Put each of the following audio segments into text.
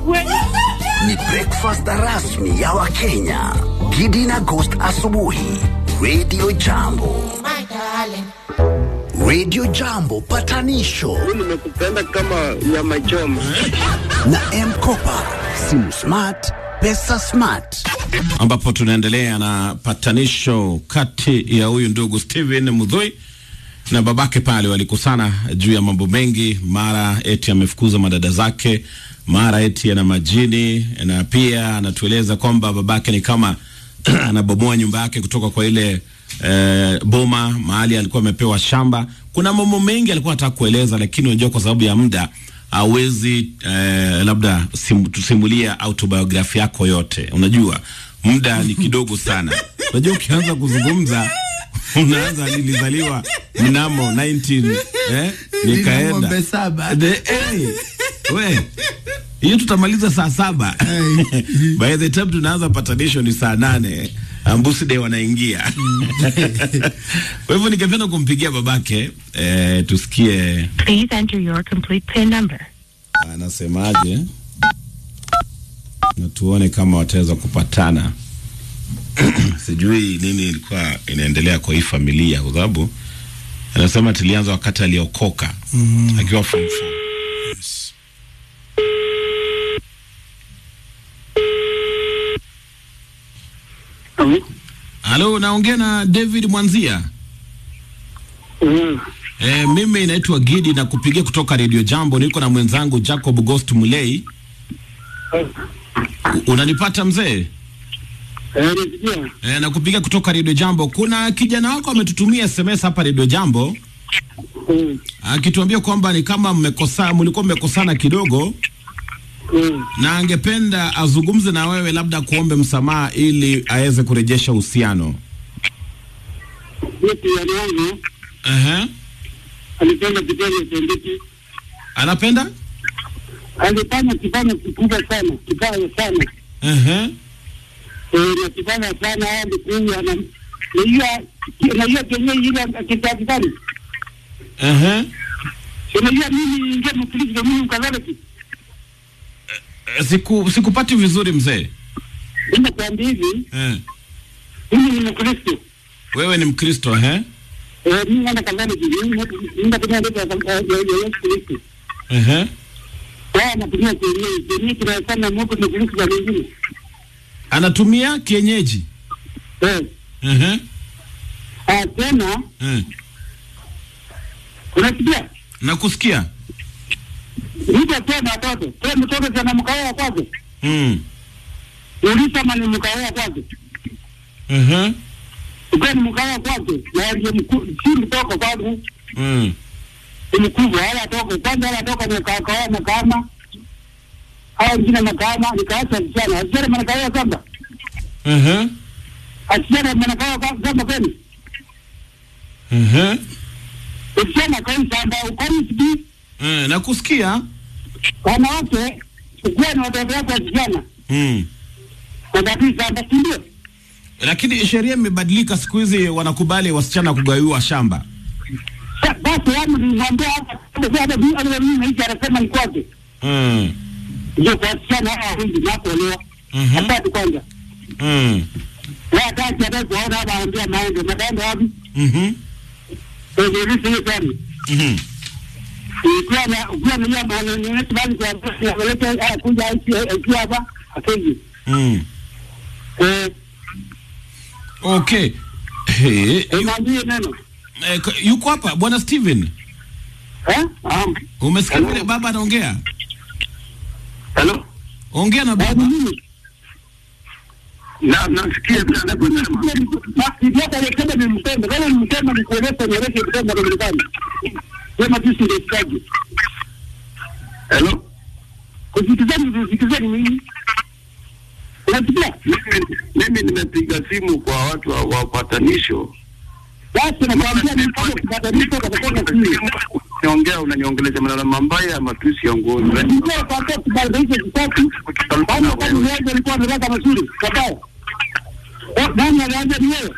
Ni breakfast rasmi ya Wakenya. Gidi na Ghost asubuhi. Radio Jambo. Radio Jambo patanisho nimekupenda kama nyama choma. na M-Kopa. Simu smart, pesa smart. ambapo tunaendelea na patanisho kati ya huyu ndugu Steven Mudhui na babake pale. Walikosana juu ya mambo mengi, mara eti amefukuza madada zake, mara eti ana majini, na pia anatueleza kwamba babake ni kama anabomoa nyumba yake kutoka kwa ile eh, boma mahali alikuwa amepewa shamba. Kuna mambo mengi alikuwa anataka kueleza, lakini unajua kwa sababu ya muda hawezi eh, labda sim, tusimulia autobiography yako yote. Unajua muda ni kidogo sana. Unajua ukianza kuzungumza unaanza nilizaliwa mnamo 19 eh, nikaenda ng'ombe saba. The, hey, we hiyo tutamaliza saa saba by the time tunaanza patanisho ni saa nane ambusi de wanaingia kwa hivyo ningependa kumpigia babake eh, tusikie Please enter your complete PIN number. anasemaje na tuone kama wataweza kupatana sijui nini ilikuwa inaendelea kwa hii familia kwa sababu anasema tulianza wakati aliokoka mm. akiwa form four. halo naongea na david mwanzia Mm. E, mimi naitwa Gidi na kupigia kutoka Radio Jambo. Niko na mwenzangu Jacob Ghost Mulei. U- Unanipata mzee? Eh, nisikia. E, na kupigia kutoka Radio Jambo. Kuna kijana wako ametutumia SMS hapa Radio Jambo Mm. akituambia kwamba ni kama mmekosa, mlikuwa mmekosana kidogo Mm. na angependa azungumze na wewe, labda kuombe msamaha ili aweze kurejesha uhusiano. Mimi kijana wangu Ehe. alipenda kitendo cha ndiki. Anapenda? Alifanya kifanya kikubwa sana, kibaya sana. Ehe. Eh, na kifanya sana hadi kuwa na na hiyo na hiyo kenye ile kitakikani. Ehe. Unajua mimi ingia mkristo mimi mkatoliki. E, Siku sikupati vizuri mzee. Mimi nakwambia hivi, Eh. mimi ni mkristo. Wewe ni Mkristo eh? Eh, mimi naenda katoliki. Mimi mimi natumia ndio ya Yesu Kristo. Ehe. Wao wanatumia kienyeji. Kienyeji kinasema Mungu ni kuliko za wengine. Anatumia kienyeji. Eh, Ehe. ah, tena Eh. unasikia? Nakusikia. Mtu akiwa na watoto, kwa mtoto sana mkaoa kwake. Mm. Uliza kama ni mkaoa kwake. Ehe. Ukiwa ni mkaoa kwake, na ndiye mkuu, si mtoto kwangu, Mm. ni mkubwa, hala toka. Kwanza hala toka ni kakaoa na kama. Hao wengine na kama, nikaacha vijana. Vijana mnakaoa kamba. Ehe. Asiana mnakaoa kamba kwani? Ehe. Vijana kwa shamba, ukoni siki. Eh, nakusikia. Wanawake, ukiwa na watoto wako vijana, Mm. wanabidi shamba, si ndio? Lakini sheria imebadilika siku hizi wanakubali wasichana kugawiwa shamba. Sa- Basi wangu nilimwambia hata hata hata mimi hata mimi maisha anasema ni kwake. Mm. Ndio kwa wasichana hawa wengi na kuolewa. Mhm. Hata kwanza. Mm. Wao hata hata kuona hapa anambia maende, mataenda wapi? Mhm. Ndio ndio hiyo sana. Mhm. Ukiwa na ukiwa na nyama na ni neti bali kwa kwa kuleta kuja hiki hapa akiji. Mm. Eh, Okay. Hey, yu, mwambie neno. eh, k- yuko hapa bwana Steven. Eh? Ah. Umesikia vile baba anaongea? Hello. Ongea na Baba baba. mimi. na nasikia vile anavyosema. Ikiwa aliyesema ni mtendo, kama ni mtendo ni kueleza nieleze mtendo kwa Marekani. Sema tu si ndio Hello, Kusikizani kusikizani mimi. Unasikia? mimi mimi nimepiga simu kwa watu wa wa upatanisho. Basi nakwambia ni kama kubadilisha kwa sababu si. Niongea unaniongeleza maneno mabaya ya matusi ya ngozi. Ndio kwa sababu kubadilisha kitatu. Kama kama ni wewe alikuwa ameleta mazuri. Kabaya. Eh, nani alianza ni wewe?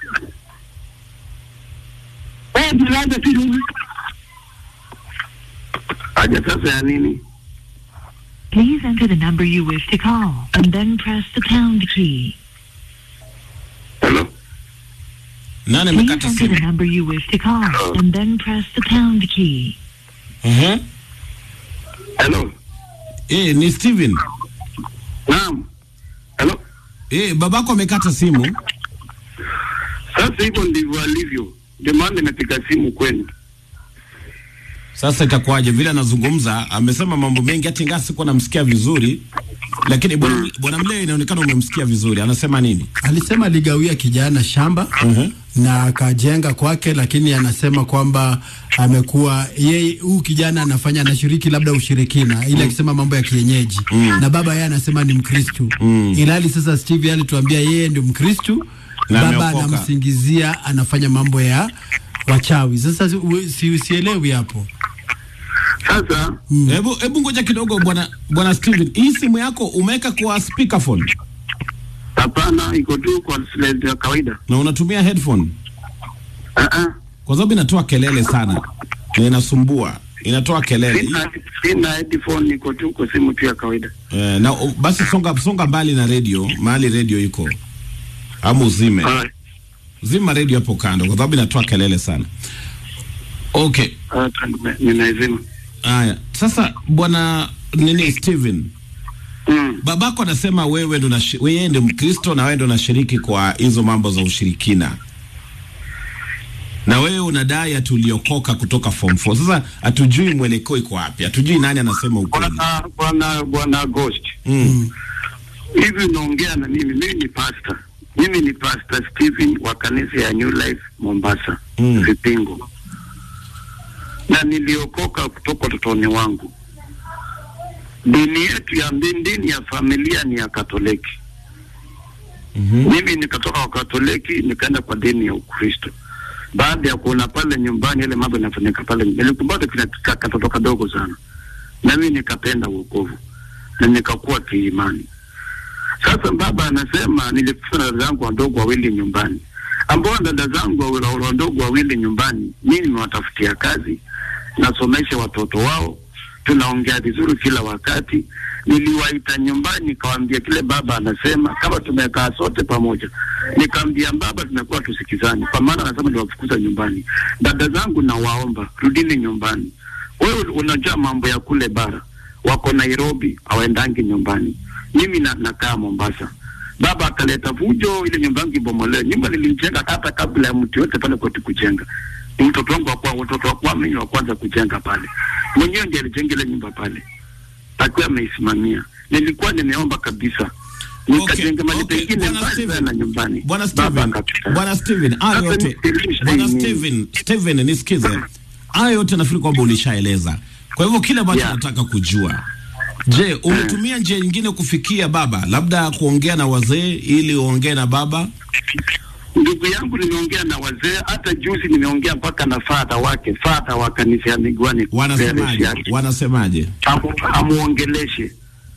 Wewe ndio ulianza si mimi. Haja sasa ya nini? Please enter the number you wish to call and then press the pound key. Hello? Nani Please amekata enter the simu? number you wish to call and then press the pound key. Mhm. Hello? Eh, ni Steven. Naam. Hello? Eh, babako amekata simu. Sasa hivyo ndivyo alivyo. Ndio maana nimepiga simu kwenu. Sasa itakuwaje? Vile anazungumza amesema mambo mengi, hata ingawa sikuwa namsikia vizuri, lakini bwana bwana Mlee inaonekana umemsikia vizuri. Anasema nini? Alisema aligawia kijana shamba Mhm. na akajenga kwake, lakini anasema kwamba amekuwa yeye, huyu kijana anafanya anashiriki labda ushirikina, ile akisema mambo ya kienyeji na baba yeye anasema ni Mkristu ilhali sasa Steve alituambia yeye ndio Mkristu, Na baba ameokoka. anamsingizia anafanya mambo ya wachawi. Sasa si- si, sielewi hapo. Sasa Hebu hebu ngoja kidogo bwana bwana Steven. Hii simu yako umeweka kwa speakerphone hapana, iko tu kwa silent ya kawaida. na unatumia headphone Ah ah. kwa sababu inatoa kelele sana na inasumbua, inatoa kelele. Sina sina headphone, iko tu kwa simu tu ya kawaida. Eh, na u- basi songa songa mbali na radio, mahali radio iko. Ama uzime. Ah, Zima radio hapo kando kwa sababu inatoa kelele sana. Okay. ah, nime- nimeizima. Haya, sasa bwana nini Steven, Mm. babako anasema wewe ndo unashi- wewe ndio Mkristo na wewe ndo unashiriki kwa hizo mambo za ushirikina, na wewe unadai atuliokoka kutoka form 4. Sasa hatujui mwelekeo iko wapi, hatujui nani anasema ukweli. Bwana bwana bwana Ghost. Mm. Hivi unaongea na mimi, mimi ni pastor. Mimi ni Pastor Stephen wa kanisa ya New Life Mombasa, Mm. Vipingo. Na niliokoka kutoka utotoni wangu. Dini yetu ya mbi- dini ya familia ni ya Katoliki. Mhm. Mimi nikatoka kwa Katoliki nikaenda kwa dini ya Ukristo. Baada ya kuona pale nyumbani ile mambo yanafanyika pale, nilikumbuka kile ka- katoto kadogo sana, na mimi nikapenda wokovu na nikakuwa kiimani. Sasa baba anasema nilikufa na dada zangu wadogo wawili nyumbani, ambao dada zangu wa- wadogo wawili nyumbani, mimi nimewatafutia kazi, nasomesha watoto wao, tunaongea vizuri kila wakati. Niliwaita nyumbani, nikawaambia kile baba anasema, kama tumekaa sote pamoja, nikamwambia baba, tumekuwa tusikizani, kwa maana anasema niwafukuza nyumbani. Dada zangu nawaomba, rudini nyumbani. Wewe unajua mambo ya kule bara, wako Nairobi, hawaendangi nyumbani. Mimi na, nakaa Mombasa. Baba akaleta vujo, ile nyumba yangu ibomolewe. Nyumba nilijenga hata kabla ya mtu yote pale kwetu kujenga. Ni mtoto wangu wa kwa watoto wa kwa mimi wa kwanza kujenga pale. Mwenyewe ndiye alijenga ile nyumba pale. Akiwa ameisimamia. Nilikuwa nimeomba kabisa. Nikajenga mali okay, pengine Bwana mbali Steven, sana nyumbani. Bwana Baba Steven, akakataa. Bwana Steven, hayo Sasa yote nisikilize Bwana mimi. Steven, Steven nisikize. Hayo yote nafikiri kwamba ulishaeleza. Kwa hivyo kile ambacho Yeah. nataka kujua, je, umetumia njia nyingine kufikia baba, labda kuongea na wazee ili uongee na baba? Ndugu yangu nimeongea na wazee, hata juzi nimeongea mpaka na fadha wake, fadha wa kanisa ya Migwani. Wanasemaje? Yake. Wanasemaje? Amu- amuongeleshe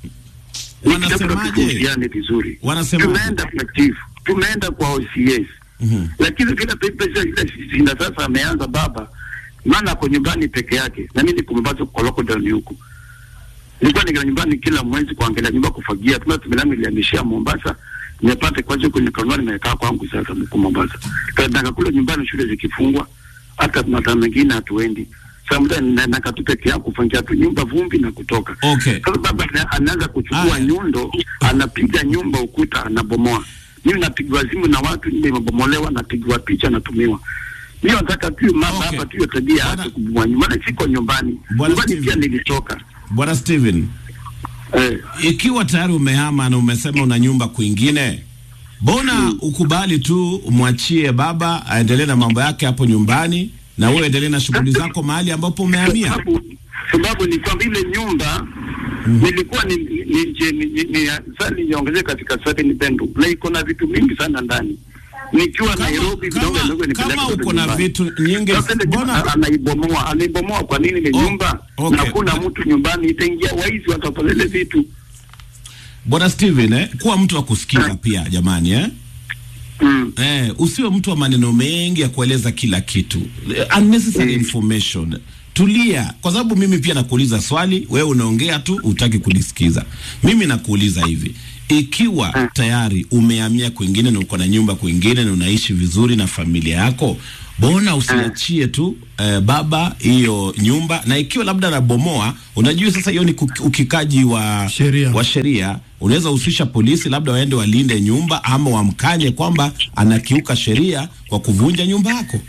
Wanasemaje? tuhusiane vizuri. Wanasemaje? Tumeenda kwa chief, tumeenda kwa OCS, Mhm. lakini vile pesa ile sina sasa ameanza baba, maana ako nyumbani peke yake, na mimi niko Mombasa kwa lockdown huku. Nilikuwa nikiwa nyumbani kila mwezi kuangalia nyumba kufagia, tuna tumelangu ilihamishia Mombasa nimepata kwa hiyo kwenye kanuni nimekaa kwangu sasa mko Mombasa. Nataka kule nyumbani shule zikifungwa hata mataa mengine hatuendi. Sasa muda nakaa tu peke yangu kufungia tu nyumba vumbi na kutoka. Okay. Sasa baba ana- anaanza kuchukua Aya. nyundo, anapiga nyumba ukuta, anabomoa. Mimi napigwa simu na watu, nyumba imebomolewa, napigwa picha, natumiwa. Mimi nataka tu mama Okay. hapa tu hiyo tabia Bwana- yake kubomoa nyumba. Maana siko nyumbani. Bwana Nyumbani pia Steven. nilitoka. Bwana Steven, Eh. ikiwa tayari umehama na umesema una nyumba kwingine, mbona ukubali tu umwachie baba aendelee na mambo yake hapo nyumbani na wewe endelee na shughuli zako mahali ambapo umehamia? sababu sababu ni kwamba ile nyumba nilikuwa ni ni ni, ni, ni, ni sasa niongezee katika seven bedroom na iko na vitu mingi sana ndani nikiwa Kama- Nairobi kama- kidogo ndogo nipeleke kama kule uko na nyumbani. vitu nyingi, Sasa ile nyumba mbona- anaibomoa anaibomoa kwa nini ile Oh, nyumba okay. na kuna mtu nyumbani itaingia waizi watapelele vitu Bwana Steven, eh, kuwa mtu wa kusikiza pia jamani eh? mm. Eh, usiwe mtu wa maneno mengi ya kueleza kila kitu. Eh, unnecessary Mm. information. tulia, kwa sababu mimi pia nakuuliza swali, wewe unaongea tu, utaki kulisikiza. Mimi nakuuliza hivi, ikiwa tayari umehamia kwingine na uko na nyumba kwingine na unaishi vizuri na familia yako, bona usiachie tu eh, baba hiyo nyumba, na ikiwa labda nabomoa, unajua sasa hiyo ni kuki- ukikaji wa Sheria. wa sheria. Unaweza husisha polisi, labda waende walinde nyumba ama wamkanye kwamba anakiuka sheria kwa kuvunja nyumba yako.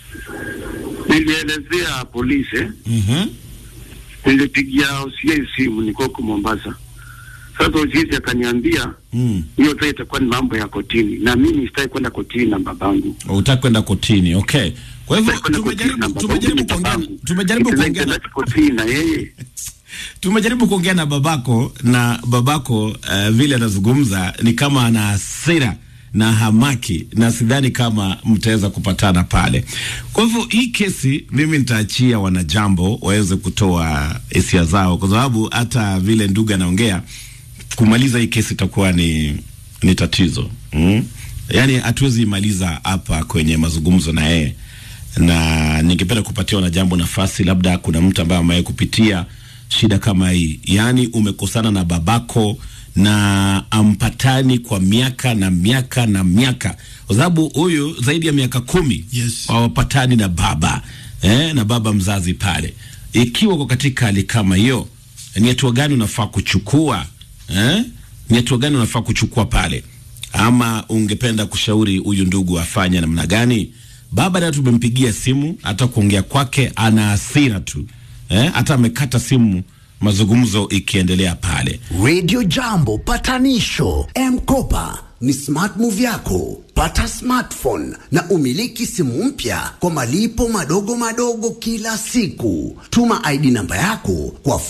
Nilielezea polisi eh. Mhm. nilipigia OCS simu, niko huko Mombasa. Sasa OCS akaniambia Mm. hiyo sasa itakuwa ni mambo ya kotini, na mimi sitaki kwenda kotini na babangu. Utaki kwenda kotini. Okay. Kwa hivyo Sitaki kwenda kotini na tumejaribu babangu, tumejaribu ni kuongea babangu. tumejaribu Nipeleke kuongea na basi kotini na yeye tumejaribu kuongea na babako na babako uh, vile anazungumza ni kama ana hasira na hamaki na sidhani kama mtaweza kupatana pale. Kwa hivyo hii kesi mimi nitaachia wanajambo waweze kutoa hisia zao, kwa sababu hata vile ndugu anaongea kumaliza hii kesi itakuwa ni, ni tatizo mm? Yaani hatuwezi imaliza hapa kwenye mazungumzo na yeye, na ningependa kupatia wanajambo nafasi, labda kuna mtu ambaye amewahi kupitia shida kama hii, yaani umekosana na babako na ampatani kwa miaka na miaka na miaka, kwa sababu huyu zaidi ya miaka kumi Yes. hawapatani na baba eh, na baba mzazi pale. Ikiwa uko katika hali kama hiyo, ni hatua gani unafaa kuchukua eh? Ni hatua gani unafaa kuchukua pale, ama ungependa kushauri huyu ndugu afanye namna gani? Baba naye tumempigia simu, hata kuongea kwake ana hasira tu eh? Hata amekata simu, mazungumzo ikiendelea pale. Radio Jambo patanisho M-Kopa ni smart move yako. Pata smartphone na umiliki simu mpya kwa malipo madogo madogo kila siku. Tuma ID namba yako kwa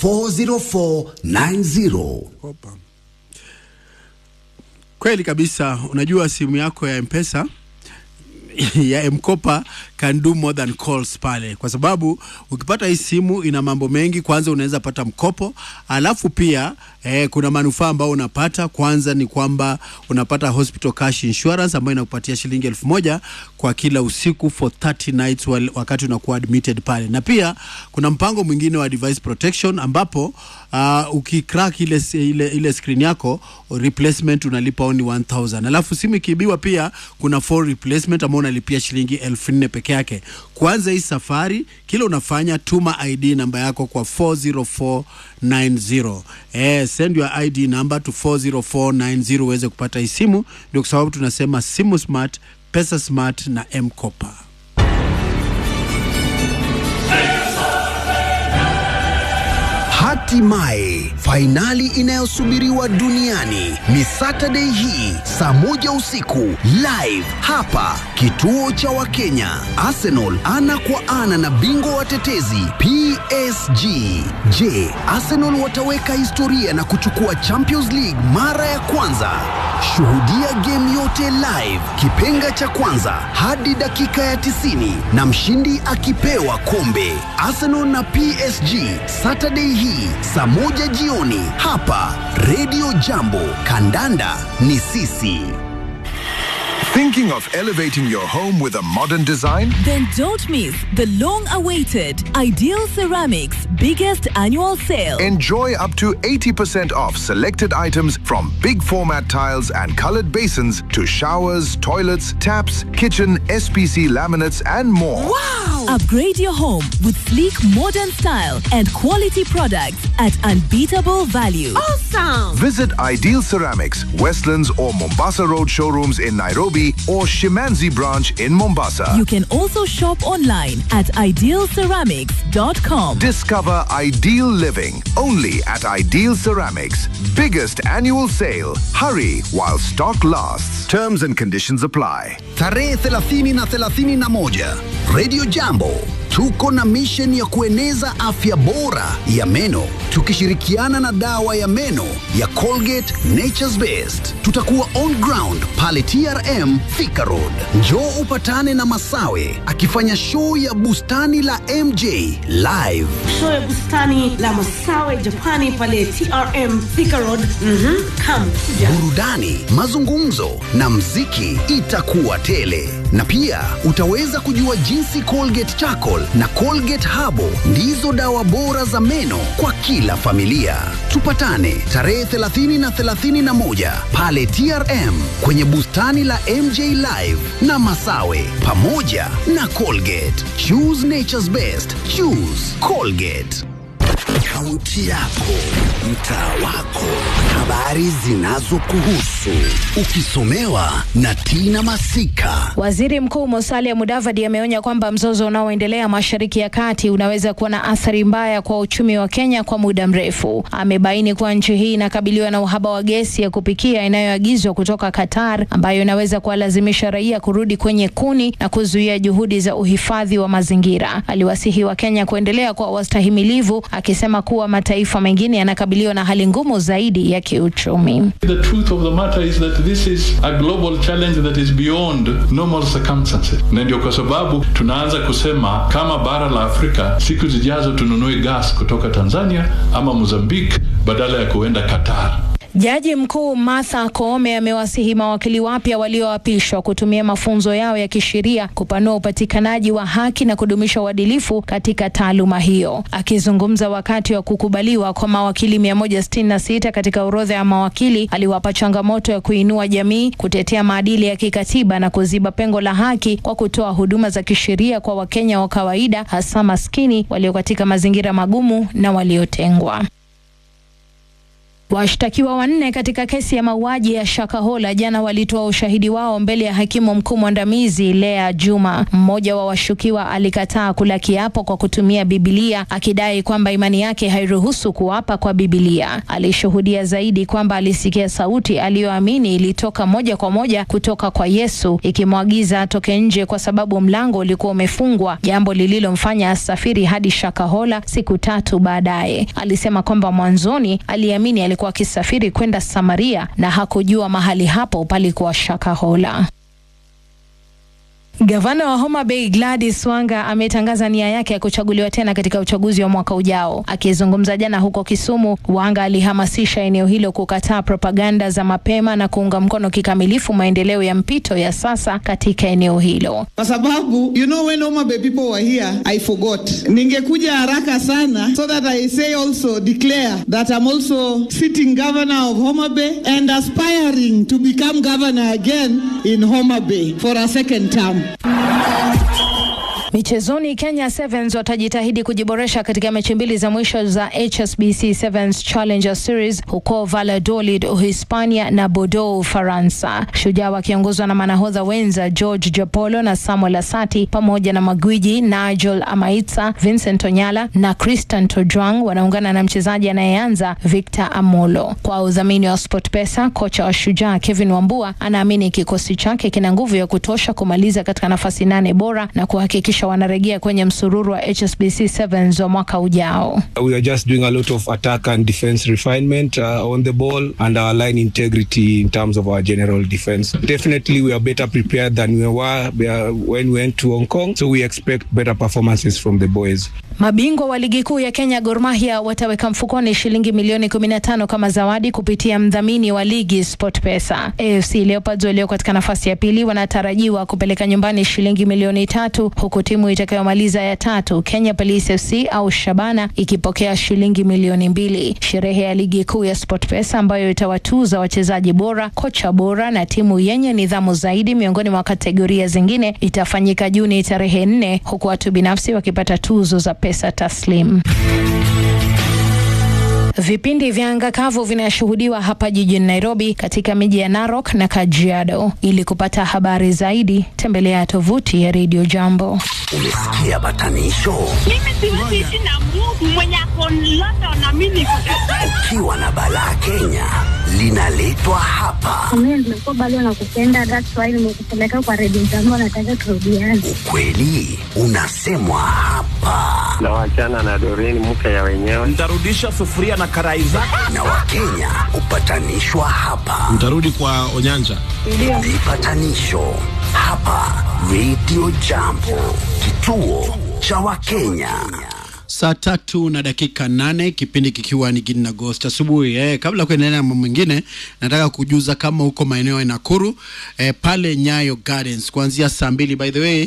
40490. Kweli kabisa. Unajua simu yako ya Mpesa ya Mkopa can do more than calls pale, kwa sababu ukipata hii simu ina mambo mengi. Kwanza unaweza pata mkopo, alafu pia eh, kuna manufaa ambayo unapata. Kwanza ni kwamba unapata hospital cash insurance ambayo inakupatia shilingi elfu moja kwa kila usiku for 30 nights wal- wakati unakuwa admitted pale, na pia kuna mpango mwingine wa device protection ambapo uh, ukicrack ile, ile, ile screen yako replacement unalipa only 1000 alafu simu ikiibiwa pia kuna full replacement ambao unalipia shilingi elfu nne peke yake kwanza hii safari kila unafanya tuma id namba yako kwa 40490 eh, send your id number to 40490 uweze kupata hii simu ndio kwa sababu tunasema simu smart pesa smart na mkopa Hatimaye fainali inayosubiriwa duniani ni Saturday hii saa moja usiku live hapa kituo cha Wakenya. Arsenal ana kwa ana na bingwa watetezi PSG. Je, Arsenal wataweka historia na kuchukua Champions League mara ya kwanza? Shuhudia game yote live, kipenga cha kwanza hadi dakika ya 90 na mshindi akipewa kombe. Arsenal na PSG Saturday hii saa moja jioni hapa Radio Jambo. Kandanda ni sisi. Thinking of elevating your home with a modern design? Then don't miss the long awaited Ideal Ceramics biggest annual sale. Enjoy up to 80% off selected items from big format tiles and colored basins to showers, toilets, taps, kitchen, SPC laminates, and more. Upgrade your home with sleek modern style and quality products at unbeatable value. Visit Ideal Ceramics, Westlands or Mombasa Road showrooms in Nairobi or Shimanzi branch in Mombasa. You can also shop online at idealceramics.com. Discover ideal living only at Ideal Ceramics. Biggest annual sale. Hurry while stock lasts. Terms and conditions apply. Tarehe 30 na 31 Radio Jambo tuko na mission ya kueneza afya bora ya meno tukishirikiana na dawa ya meno ya Colgate Nature's Best. Tutakuwa on ground pale TRM Thika Road. Njoo upatane na Masawe akifanya show ya bustani la MJ live. show ya bustani la Masawe Japani pale TRM Thika Road. Mhm, come kuja. burudani, mazungumzo na mziki itakuwa tele, na pia utaweza kujua jinsi Colgate Charcoal Charcoal na Colgate Habo ndizo dawa bora za meno kwa kila familia. Tupatane tarehe 30 na 31 pale TRM kwenye bustani la MJ Live na Masawe pamoja na Colgate. Choose nature's best. Choose Colgate. Kaunti yako, mtaa wako, habari zinazokuhusu, ukisomewa na Tina Masika. Waziri Mkuu Musalia Mudavadi ameonya kwamba mzozo unaoendelea Mashariki ya Kati unaweza kuwa na athari mbaya kwa uchumi wa Kenya kwa muda mrefu. Amebaini kuwa nchi hii inakabiliwa na uhaba wa gesi ya kupikia inayoagizwa kutoka Qatar, ambayo inaweza kuwalazimisha raia kurudi kwenye kuni na kuzuia juhudi za uhifadhi wa mazingira. Aliwasihi wa Kenya kuendelea kuwa wastahimilivu, akisema kuwa mataifa mengine yanakabiliwa na hali ngumu zaidi ya kiuchumi. The truth of the matter is that this is a global challenge that is beyond normal circumstances, na ndio kwa sababu tunaanza kusema kama bara la Afrika siku zijazo tununue gas kutoka Tanzania ama Mozambique badala ya kuenda Qatar. Jaji mkuu Martha Koome amewasihi mawakili wapya walioapishwa kutumia mafunzo yao ya kisheria kupanua upatikanaji wa haki na kudumisha uadilifu katika taaluma hiyo. Akizungumza wakati wa kukubaliwa kwa mawakili 166 katika orodha ya mawakili, aliwapa changamoto ya kuinua jamii, kutetea maadili ya kikatiba na kuziba pengo la haki kwa kutoa huduma za kisheria kwa Wakenya wa kawaida, hasa maskini walio katika mazingira magumu na waliotengwa. Washtakiwa wanne katika kesi ya mauaji ya Shakahola jana walitoa ushahidi wao mbele ya hakimu mkuu mwandamizi Lea Juma. Mmoja wa washukiwa alikataa kula kiapo kwa kutumia Bibilia akidai kwamba imani yake hairuhusu kuapa kwa Bibilia. Alishuhudia zaidi kwamba alisikia sauti aliyoamini ilitoka moja kwa moja kutoka kwa Yesu ikimwagiza atoke nje kwa sababu mlango ulikuwa umefungwa, jambo lililomfanya asafiri hadi Shakahola siku tatu baadaye. Alisema kwamba mwanzoni aliamini alikuwa akisafiri kwenda Samaria na hakujua mahali hapo palikuwa Shakahola. Gavana wa Homa Bay Gladys Wanga ametangaza nia yake ya kuchaguliwa tena katika uchaguzi wa mwaka ujao. Akizungumza jana huko Kisumu, Wanga alihamasisha eneo hilo kukataa propaganda za mapema na kuunga mkono kikamilifu maendeleo ya mpito ya sasa katika eneo hilo. Kwa sababu you know when Homa Bay people were here I forgot. Ningekuja haraka sana so that I say also declare that I'm also sitting governor of Homa Bay and aspiring to become governor again in Homa Bay for a second term. Michezoni, Kenya Sevens watajitahidi kujiboresha katika mechi mbili za mwisho za HSBC Sevens Challenger Series huko Valladolid, Uhispania na Bordeaux, Ufaransa. Shujaa wakiongozwa na manahodha wenza George Japolo na Samuel Asati pamoja na magwiji Nigel Amaitsa, Vincent Onyala na Christian Tojwang wanaungana na mchezaji anayeanza Victor Amolo. Kwa udhamini wa SportPesa, kocha wa Shujaa Kevin Wambua anaamini kikosi chake kina nguvu ya kutosha kumaliza katika nafasi nane bora na kuhakikisha wanarejea kwenye msururu wa HSBC Sevens wa mwaka ujao. We are just doing a lot of attack and defense refinement uh, on the ball and our line integrity in terms of our general defense. Definitely we are better prepared than we were when we went to Hong Kong, so we expect better performances from the boys. Mabingwa wa ligi kuu ya Kenya Gor Mahia wataweka mfukoni shilingi milioni 15 kama zawadi kupitia mdhamini wa ligi SportPesa. AFC Leopards walio katika nafasi ya pili wanatarajiwa kupeleka nyumbani shilingi milioni tatu huku timu itakayomaliza ya tatu Kenya Police FC au Shabana ikipokea shilingi milioni mbili. Sherehe ya ligi kuu ya SportPesa ambayo itawatuza wachezaji bora, kocha bora na timu yenye nidhamu zaidi miongoni mwa kategoria zingine itafanyika Juni tarehe nne huku watu binafsi wakipata tuzo za pesa taslim. Vipindi vya anga kavu vinashuhudiwa hapa jijini Nairobi katika miji ya Narok na Kajiado. Ili kupata habari zaidi, tembelea tovuti ya Radio Jambo. Umesikia batanisho? Mimi siwezi ishi na Mungu mwenye ako London na mimi niko Ukiwa na balaa Kenya linaletwa hapa. Mimi nimekuwa bado nakupenda, that's why nimekupeleka kwa Radio Jambo, nataka turudiane. Kweli unasemwa hapa. na wachana na Doreen mke ya wenyewe. Ntarudisha sufuria na karai zake. Na Wakenya kupatanishwa hapa. Mtarudi kwa Onyanja. Vipatanisho hapa Radio Jambo, kituo cha Wakenya. Saa tatu na dakika nane kipindi kikiwa ni Gidi na Ghost asubuhi. Eh, kabla ya kuendelea na mambo mengine, nataka kujuza kama huko maeneo ya Nakuru eh, pale Nyayo Gardens kuanzia saa mbili. By the way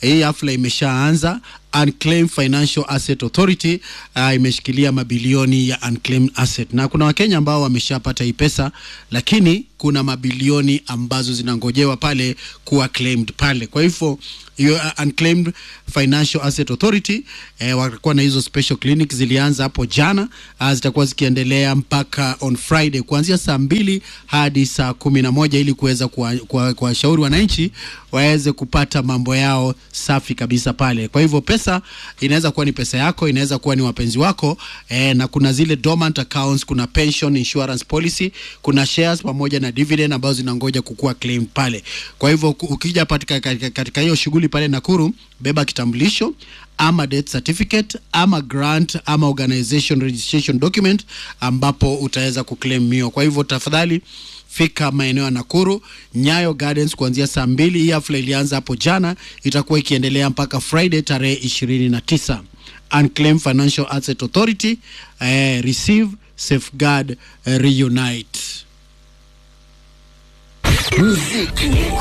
hii hafla imeshaanza. Unclaimed Financial Asset Authority uh, imeshikilia mabilioni ya unclaimed asset, na kuna Wakenya ambao wameshapata hii pesa, lakini kuna mabilioni ambazo zinangojewa pale kuwa claimed pale. Kwa hivyo hiyo uh, Unclaimed Financial Asset Authority eh, watakuwa na hizo special clinic zilianza hapo jana, uh, zitakuwa zikiendelea mpaka on Friday kuanzia saa mbili hadi saa kumi na moja ili kuweza kuwashauri kuwa, kuwa wananchi waweze kupata mambo yao safi kabisa pale. Kwa hivyo pesa inaweza kuwa ni pesa yako, inaweza kuwa ni wapenzi wako eh, na kuna zile dormant accounts, kuna pension insurance policy, kuna shares pamoja na dividend ambazo zinangoja kukua claim pale. Kwa hivyo ukija katika katika, katika hiyo shughuli pale Nakuru, beba kitambulisho ama death certificate ama grant ama organization registration document ambapo utaweza kuclaim hiyo. Kwa hivyo tafadhali fika maeneo ya Nakuru Nyayo Gardens kuanzia saa mbili. Hii hafla ilianza hapo jana, itakuwa ikiendelea mpaka Friday tarehe ishirini na tisa. Unclaimed Financial Asset Authority eh, receive safeguard eh, reunite Muziki